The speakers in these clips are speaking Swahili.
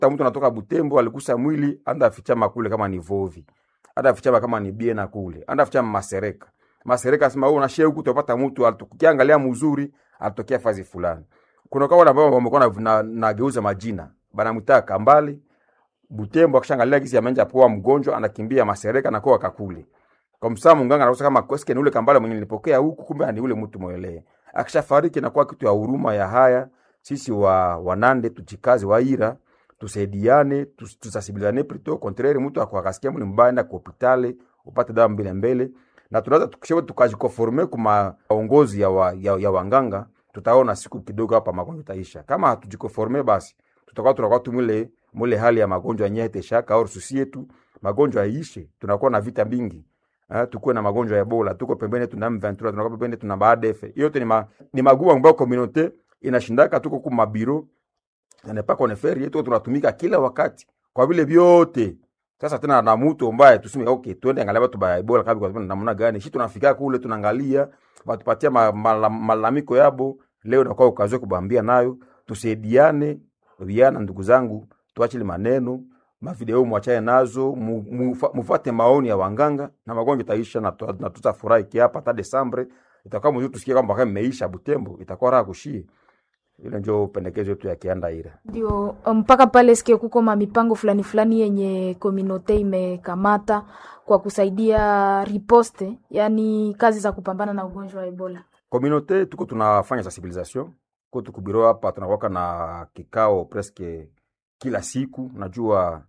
ta mtu anatoka Butembo alikusa mwili anda fichama kule kama ni Vovi anda fichama kama ni Biena kule anda fichama Masereka Masereka sema wewe unashia huku utapata mtu alitukiangalia mzuri alitokea fazi fulani kuna kwa wale ambao wamekuwa na, na, nageuza majina banamwita Kambali Butembo akishangalia kisi amenja poa mgonjwa anakimbia Masereka na kwa kakule kwa msaa munganga anakosa kama kweske ni ule Kambale mwenye nilipokea huku kumbe ni ule mtu mwelee akishafariki na kwa kitu ya huruma ya haya sisi wa wanande tujikaze waira tusaidiane tus- tusasibilane plutôt contraire mtu akwakasikia muli mbaya enda ku hospitali upate dawa mbele mbele na tunaweza tukishawe tukajikonforme kuma maongozi ya, wa, ya, ya wanganga tutaona siku kidogo hapa magonjwa taisha kama hatujikonforme basi tutakuwa tunakuwa tu mule mule hali ya magonjwa yenyewe teshaka au susi yetu magonjwa yaishe tunakuwa na vita mingi Uh, tukuwe na magonjwa ya Ebola, tuko pembeni tuna M23, tunakuwa pembeni tuna BADF. Yote ni ma, ni magumu ambayo community inashindaka, tuko kwa mabiro na pas qu'on fait rien, tuko tunatumika kila wakati kwa vile vyote. Sasa tena na mtu ambaye tuseme okay, twende angalia watu ba Ebola kabisa, kwa namna gani? Shi tunafika kule tunaangalia, watupatia ma- mala- malalamiko yabo. Leo nakuwa ukazoe kubambia nayo, tusaidiane viana, ndugu zangu, tuachile maneno mavideo mwachane nazo, mu- mufa- mufuate maoni ya wanganga na magonjwa itaisha, na tu- na tutafurahi kiapa hata Desembre itakuwa mzuri, tusikie kwamba kama imeisha Butembo, itakuwa raha kushie. Ile ndio pendekezo yetu ya Kiandaira. ndio mpaka pale sikie kuko ma mipango fulani fulani yenye kominote imekamata kwa kusaidia riposte, yani kazi za kupambana na ugonjwa wa Ebola. Communauté tuko tunafanya sensibilisation ko tukubiro hapa, tunakuwaka na kikao presque kila siku. Najua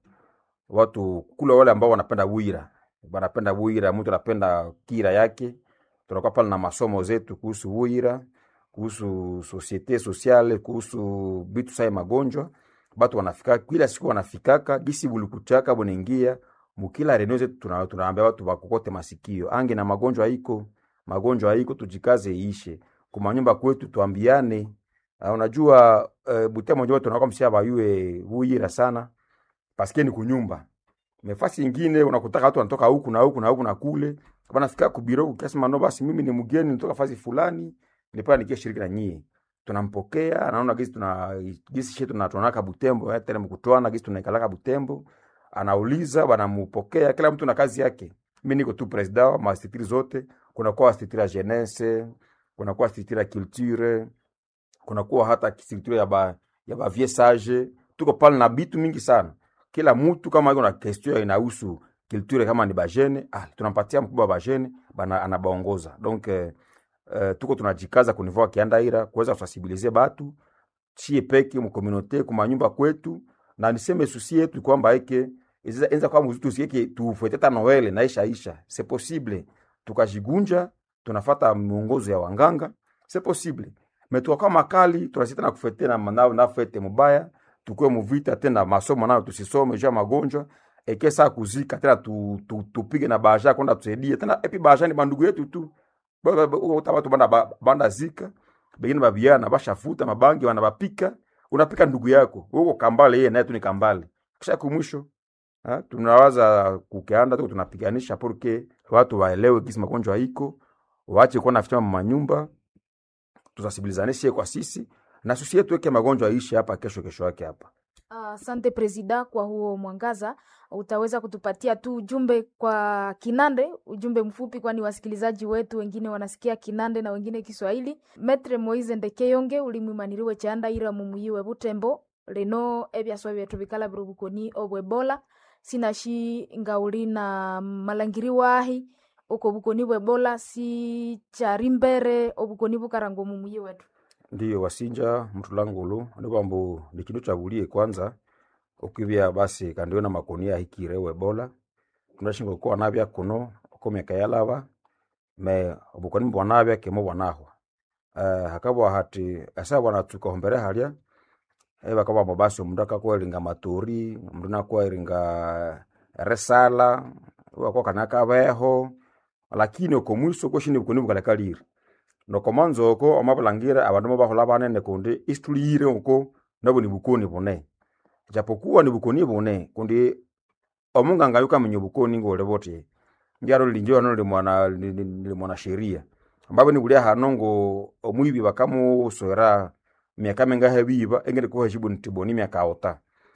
watu kule wale ambao wanapenda wira, wanapenda wira, mtu anapenda kira yake. Tunakuwa pale na masomo zetu kuhusu wira, kuhusu societe sociale, kuhusu bitu sai magonjwa. Batu wanafika kila siku, wanafikaka gisi bulikuchaka bunaingia mukila reneo zetu, tuna- tunaambia watu bakokote masikio, ange na magonjwa iko magonjwa haiko, tujikaze iishe kumanyumba kwetu, tuambiane. Uh, unajua uh, Butembo njo tunakuwa msia bayue wuyira sana paske ni kunyumba mefasi ingine unakutaka watu wanatoka huku na huku na huku na kule, wanafika kubiro ukasema no, basi mimi ni mgeni nitoka fasi fulani, nilipaa nikia shiriki na nyie, tunampokea anaona gisi tuna gisi shetu tunatonaka Butembo eh, tena mkutwana gisi tunaikalaka Butembo, anauliza banamupokea, kila mtu na kazi yake. Mimi niko tu president wa mastitiri zote, kunakuwa stitiri ya jeunesse, kunakuwa stitiri ya culture, kunakuwa hata stitiri ya ba ya ba vieux sage, tuko pale na bitu mingi sana kila mtu kama iko na question inahusu culture kama ni bajene ah, tunampatia mkubwa wa bajene bana anabaongoza donc eh, eh, tuko tunajikaza kunivua kiandaira kuweza kusensibiliser batu chie peke mu communauté kuma nyumba kwetu na niseme susi yetu kwamba eke iza enza kwa mzutu sieke tufuete ta Noel na isha isha c'est possible tukajigunja tunafata miongozo ya wanganga c'est possible mais tukakuwa makali tunasita na kufete na manao na fete mubaya tukue muvita tena masomo nayo tusisome juu ya magonjwa eke saa kuzika tena tu, tu, tupige na baja kwenda tusaidie tena epi baja ni bandugu yetu tu Ba- ba- ba- uta watu banda, ba- banda zika bengine babiana bashafuta mabangi wanabapika unapika ndugu yako huko kambale yeye naye tu ni kambale kisha kumwisho ha, tunawaza kukeanda tuko tunapiganisha porque watu waelewe kisi magonjwa iko waache kuwa nafichama manyumba tusasibilizanishe kwa sisi na sisi yetu weke magonjwa aishi hapa kesho kesho yake hapa Asante presida kwa huo mwangaza. Utaweza kutupatia tu ujumbe kwa Kinande, ujumbe mfupi, kwani wasikilizaji wetu wengine wanasikia Kinande na wengine Kiswahili. Metre Moise Ndekeyonge ulimwimaniriwe chanda ira mumuyiwe Butembo leno ebyaswa byetu bikala birubukoni obwebola sinashi ngauli na malangiri wahi uko bukoni bwebola si chari mbere obukoni bukarango mumuyi wetu ndiyo wasinja mtu langulu nikwambu ni kindu chagulie kwanza ukivya basi kandiwe na makonia hikire webola tunashinga kuwa navya kuno uko miaka yalava me obukoni mbwanavya kemo bwanahwa uh, hakabwa hati asa bwana tukahombere halya eba kabambo basi omundu akakweringa maturi omundu nakweringa resala wakwa kana kabeho lakini oko mwiso koshini bukoni bukalekalire nokomanza oko amabulangira abandu mobahola banene kundi isituliyire oko nabo ni bukoni bune japokuwa ni bukoni bune kundi omunganga yukamenya obukoni ngole bote njalo linjo hano li mwana li- li- li mwana sheria ambapo nibulia hano ngo omwibi bakamuswera miaka mingahe biba engene kuheshibu ntiboni miaka ota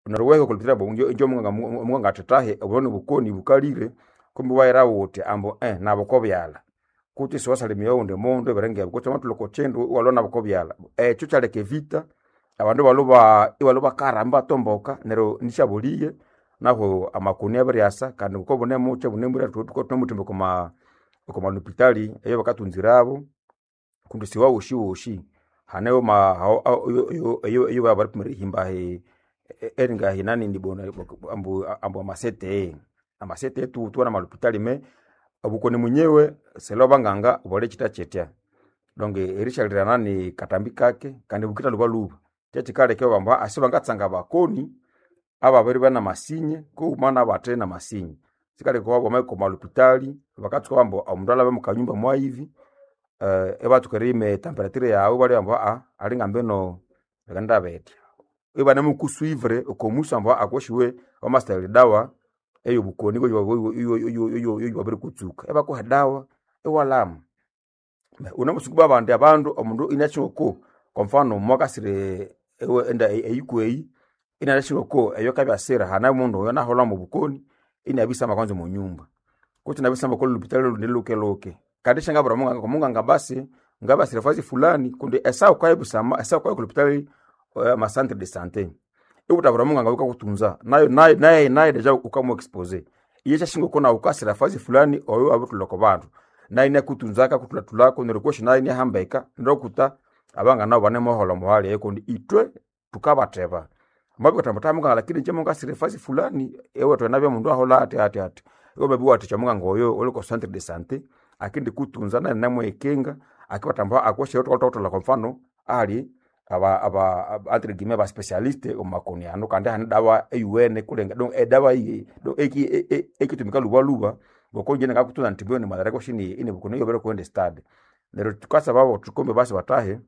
naruweho kulipitira bo njo njo munganga munganga atetahe obone bukoni bukalire kumbe waira wote ambo eh nabo kobyala kuti siwasalimia unde mondo berenge kuti matu loko chendo walona bako byala eh chucha leke vita abandu baloba ibaloba karamba tomboka nero nishabuliye naho amakuni abaryasa kandi uko bone muche bune muri tuko tuko mutimbo koma koma hospitali eyo bakatunzirabo kundu siwa ushi ushi haneyo ma hao- hao- iyo- iyo iyo iyo bari kumuri himba he eringa hinani ndibona ambu ambu amasete amasete tu tu na malupitali me obukoni munyewe selo banganga bole chita chetya donc erishalirana ni katambi kake kandi bukita luba luba kyekikale kyo bamba asiba ngatsanga bakoni aba bari bana masinye ko mana bate na masinye sikale ko babo ko malupitali bakatsuka bambo omundu alabe mukanyumba mwa hivi uh, ebatukere temperature yawe bali bambo a ali ngambe no ganda betya ibana mukusuivre okomusa mbo akoshiwe omaster dawa eyo bukoni ko yo yo yo yo yo babiri kutsuka eba ko dawa ewalamu unamusukuba abandi abandu omundu inachoko kwa mfano mwakasire ewe enda eyikweyi inalashiroko eyo kabyasira hana mundu oyo nahola mu bukoni inabisamba kwanza mu nyumba kuti nabisamba ko lupitalo ndiluke loke kandi shanga bra munga ko munga ngabasi ngabasire fazi fulani kundi esa kwa ibusama esa kwa kulupitalo uh, ma centre de santé ikuta bra munga ngabika kutunza nayo nayo nayo nayo deja ukamu expose iye chashingo kona ukasira fazi fulani oyo abutuloko bantu nayo ne kutunzaka kutulatulako nerikoshi nayo ne hambeka ndokuta abanga nabo bane mohola muhali ekundi itwe tukabateba mabi katamutamuka lakini nje munga sire fasi fulani ewe twena bya mundu ahola ati ati ati ewe bebi wati chamunga ngoyo ole ko centre de santé akindi kutunza na namwe ekenga akibatamba akweshe yoto toto la kwa mfano ali aba aba aba- entre guillemets ba specialiste o makoni ano kandi hana dawa eyuene kulenga donc e dawa iyi donc eki e- e- ekitumika luba luba bokonje nga kutunza ntibyo ni madara ko shini ine bukono yobere ko ende stade lero tukasa babo tukombe basi batahe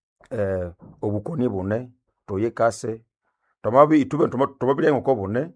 eh obukoni bune toyekase tomabi itube tomabili ngo bune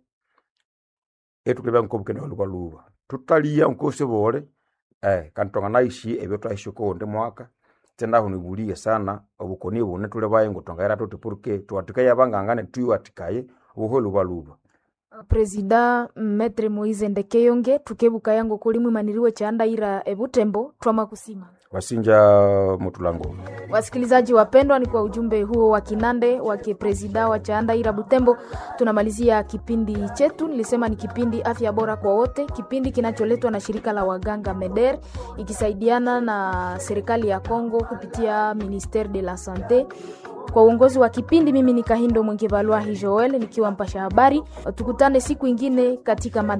etukileba ngo bukene luba luba tutalia ngo sebole eh kantonga naishi ebyo twaishi ko ndi mwaka tena huni bulie sana obukoni bune tule baye ngo tongaira tote porque tuatikaye abangangane tuyu atikaye uho luba luba presida metre moise ndekeyonge tukebuka yango kulimwi maniriwe chandaira ebutembo twama kusima wasinja mutulango Wasikilizaji wapendwa, ni kwa ujumbe huo wa kinande wa kipresida wa Chaandaira Butembo tunamalizia kipindi chetu. Nilisema ni kipindi afya bora kwa wote, kipindi kinacholetwa na shirika la waganga MEDER ikisaidiana na serikali ya Kongo kupitia Ministere de la Sante. Kwa uongozi wa kipindi, mimi ni Kahindo Mwengevalwahi Joel nikiwa mpasha habari. Tukutane siku ingine katika mada